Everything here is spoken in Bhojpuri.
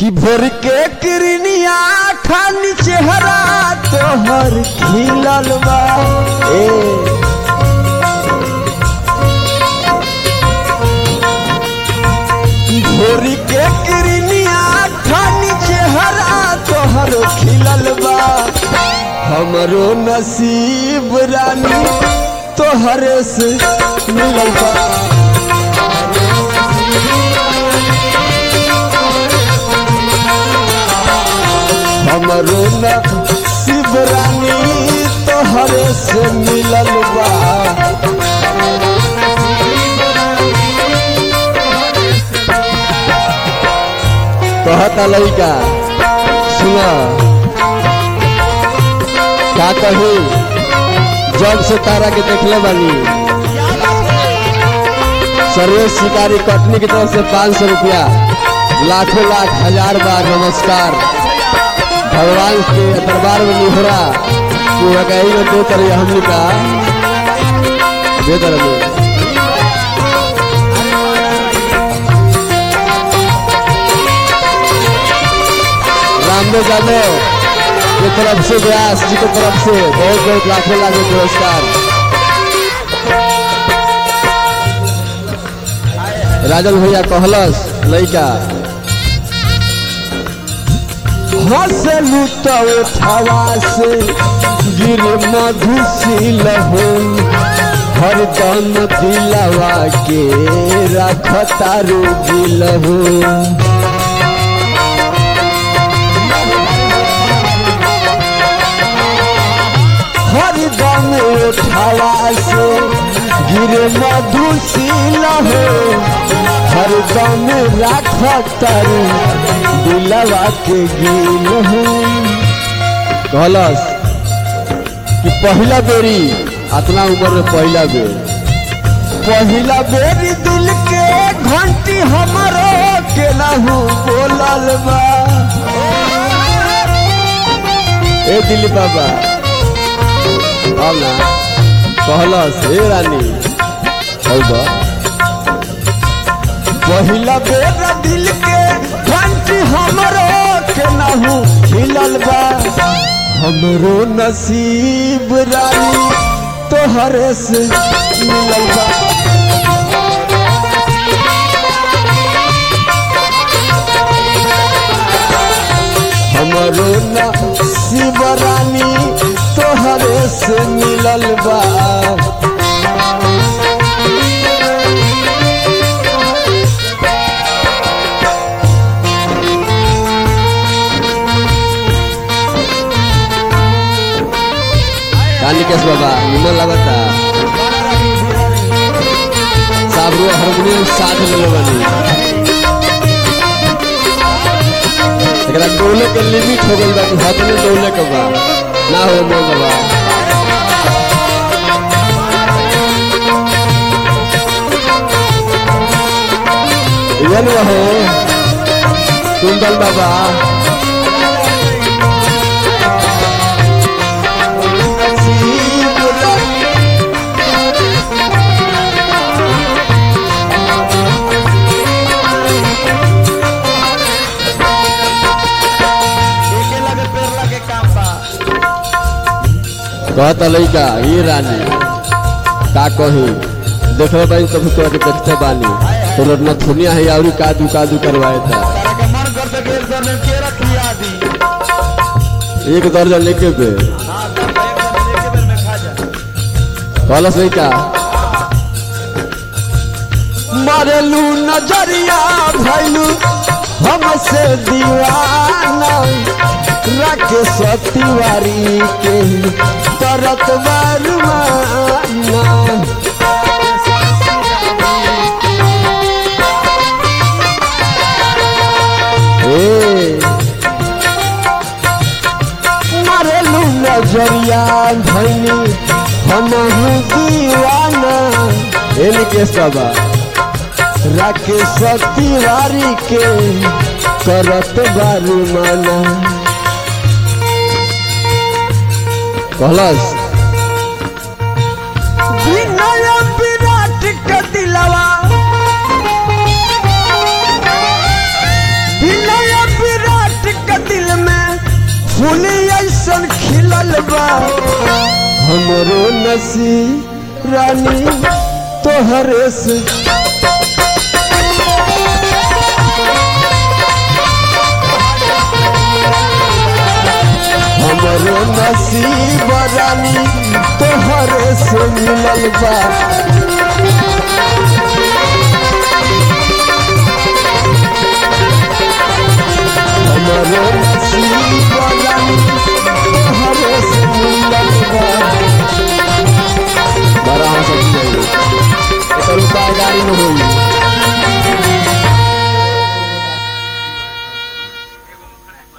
कि भोर के किरनिया खानी चेहरा तोहर खिलल बा ए भोर के किरनिया खानी चेहरा तोहर खिलल बा हमरो नसीब रानी तोहरे से मिलल बा हमरो नसीब रानी तोहरे से मिलल बा कहता लड़का सुना का कहू जब से तारा के देखले बानी सर्वेश शिकारी कटनी की तरफ से पाँच सौ रुपया लाखों लाख हजार बार नमस्कार भगवान के दरबार में निहरा तू कहीं में दे तरह हमने का दे तरह में रामदेव यादव की तरफ से व्यास जी की तरफ से बहुत बहुत लाखों लाखों पुरस्कार राजन भैया कहलस लड़का हंसलू तो उठावा से गिर मधुशील हो हरदम दिलवा के रखतारू दिल हो हरदम उठावा से गिर मधुशील हो हरदम रखतारू दिलवा के गिल हो कहलस कि पहला बेरी अतना उम्र में पहला बेर पहला बेरी दिल के घंटी हमारो के नहू बोलल बा ए दिल बाबा अब ना कहलस हे रानी हौदा पहिला बेर दिल के घंटी हमरो के नहू हिलल बा हमरो नसीब रानी तोहरे से मिलल बा हमरो नसीब रानी तोहरे से मिलल बा कालिकेश बाबा निमन लगता साबरू हारमोनियम साथ में बानी एकरा डोले के लिमिट हो गइल बा कि हाथ में डोले के बा ना हो मोल बा इवन रहो कुंदल बाबा कहता लड़का ये रानी का कही देखले बानी तभी तोरा के देखते बानी तोर नथुनिया है और का दू का दू करवाए था तारा के मन करते के एक दर्जन केरा खिया दी एक दर्जन लेके पे हाँ तब एक दर्जन एक बेर में खा जा कहलस लड़का मारेलू नजरिया भैलू हमसे दीवाना राकेश तिवारी के तरत बरमाना ए मारेलू नजरिया भैनी हमहू दीवाना इनके सबा राकेश तिवारी के करत बारू माना कहलस विनय विराट के दिलवा विनय विराट फूली ऐसन खिलल बा हमरो नसीब रानी तोहरे से हमरो नसीब रानी तोहरे से मिलल बा